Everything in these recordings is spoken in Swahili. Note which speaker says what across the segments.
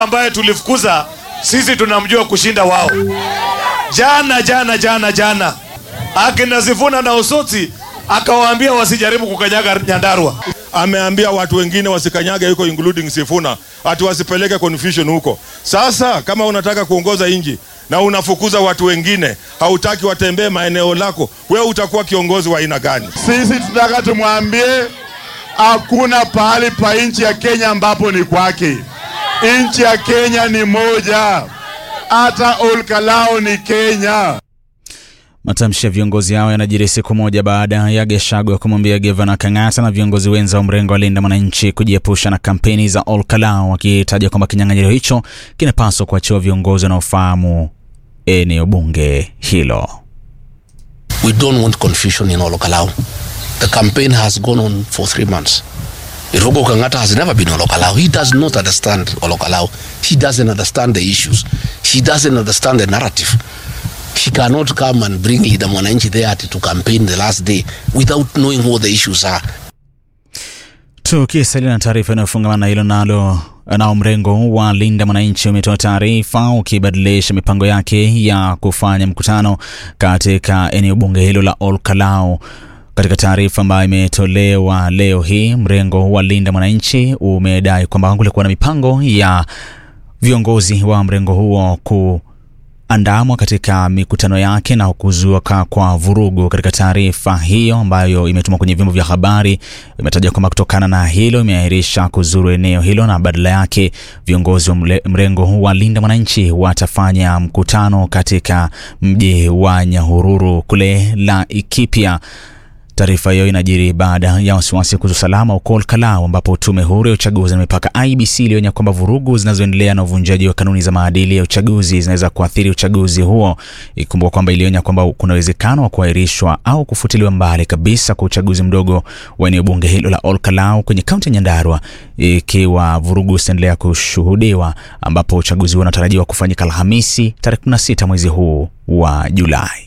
Speaker 1: ambaye tulifukuza sisi tunamjua kushinda wao. Jana jana jana jana akina Sifuna na Osotsi akawaambia wasijaribu kukanyaga Nyandarua.
Speaker 2: ameambia watu wengine wasikanyage huko including Sifuna ati wasipeleke confusion huko. Sasa kama unataka kuongoza nchi na unafukuza watu wengine, hautaki watembee maeneo lako, wewe utakuwa kiongozi wa aina gani?
Speaker 3: Sisi tunataka tumwambie hakuna pahali pa nchi ya Kenya ambapo ni kwake. Nchi ya Kenya ni moja, hata Olkalao ni Kenya.
Speaker 4: Matamshi ya viongozi hao yanajiri siku moja baada ya Gachagua kumwambia gavana Kang'ata na viongozi wenza wa mrengo wa Linda Mwananchi kujiepusha na kampeni za Olkalao, wakitaja kwamba kinyang'anyiro hicho kinapaswa kuachiwa viongozi wanaofahamu eneo bunge hilo.
Speaker 5: We don't want confusion in Olokalao. The campaign has gone on for three months. Irogo Kangata has never been Olokalao. He does not understand Olokalao. He doesn't understand the issues. He doesn't understand the narrative. He cannot come and bring Leader Mwananchi there to campaign the last day without knowing what the issues are.
Speaker 4: Tukisalia na taarifa inayofungamana na hilo nalo nao mrengo wa Linda Mwananchi umetoa taarifa ukibadilisha mipango yake ya kufanya mkutano katika eneo bunge hilo la Olkalao. Katika taarifa ambayo imetolewa leo hii, mrengo wa Linda Mwananchi umedai kwamba kulikuwa na mipango ya viongozi wa mrengo huo ku andamwa katika mikutano yake na kuzuka kwa vurugu. Katika taarifa hiyo ambayo imetumwa kwenye vyombo vya habari, imetaja kwamba kutokana na hilo imeahirisha kuzuru eneo hilo na badala yake viongozi wa mle- mrengo wa Linda Mwananchi watafanya mkutano katika mji wa Nyahururu kule Laikipia. Taarifa hiyo inajiri baada ya wasiwasi kuhusu usalama huko Olkalau, ambapo tume huru ya uchaguzi na mipaka IBC ilionya kwamba vurugu zinazoendelea na uvunjaji wa kanuni za maadili ya uchaguzi zinaweza kuathiri uchaguzi huo. Ikumbuka kwamba ilionya kwamba kuna uwezekano wa kuahirishwa au kufutiliwa mbali kabisa kwa uchaguzi mdogo wa eneo bunge hilo la Olkalau kwenye kaunti ya Nyandarua ikiwa vurugu zitaendelea kushuhudiwa, ambapo uchaguzi huo unatarajiwa kufanyika Alhamisi tarehe 16 mwezi huu wa Julai.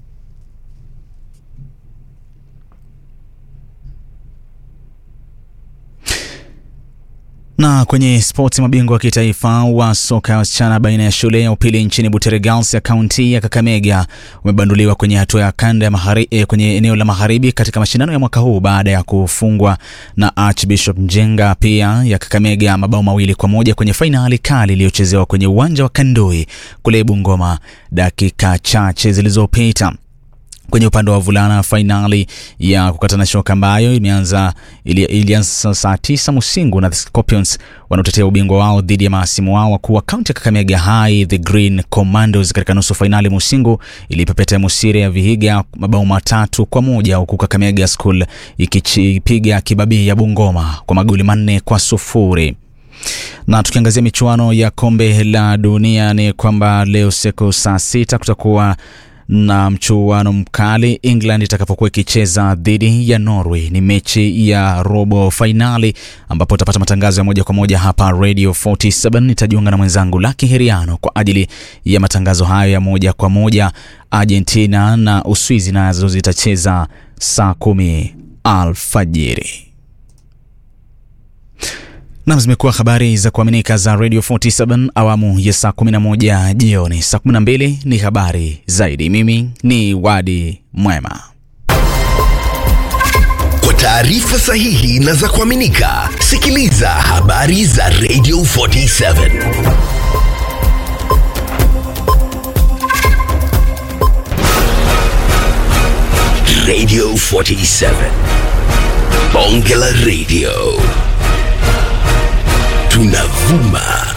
Speaker 4: Na kwenye spoti, mabingwa wa kitaifa wa soka ya wasichana baina ya shule ya upili nchini Butere Girls ya kaunti ya Kakamega umebanduliwa kwenye hatua ya kanda ya mahari, eh, kwenye eneo la magharibi katika mashindano ya mwaka huu baada ya kufungwa na Archbishop Njenga pia ya Kakamega mabao mawili kwa moja kwenye fainali kali iliyochezewa kwenye uwanja wa Kandoi kule Bungoma dakika chache zilizopita. Kwenye upande wa wavulana, fainali ya kukatana shoka ambayo imeanza ili- ilianza saa tisa Musingu na the Scorpions wanaotetea ubingwa wao dhidi ya mahasimu wao wakuu wa kaunti ya Kakamega High the Green Commandos katika nusu fainali. Musingu ilipepeta Musire ya Vihiga mabao matatu kwa moja huku Kakamega School ikipiga kibabii ya Bungoma kwa magoli manne kwa sufuri na tukiangazia michuano ya kombe la dunia ni kwamba leo siku saa sita kutakuwa na mchuano mkali England itakapokuwa ikicheza dhidi ya Norway. Ni mechi ya robo fainali ambapo utapata matangazo ya moja kwa moja hapa Radio 47. Nitajiunga na mwenzangu Laki Heriano kwa ajili ya matangazo hayo ya moja kwa moja. Argentina na Uswizi nazo zitacheza saa kumi alfajiri. Nam, zimekuwa habari za kuaminika za Radio 47 awamu ya saa 11 jioni. Saa 12 ni habari zaidi. Mimi ni Wadi Mwema.
Speaker 6: Kwa taarifa sahihi na za kuaminika, sikiliza habari za Radio 47. Radio 47. Bonge la Radio. Tunavuma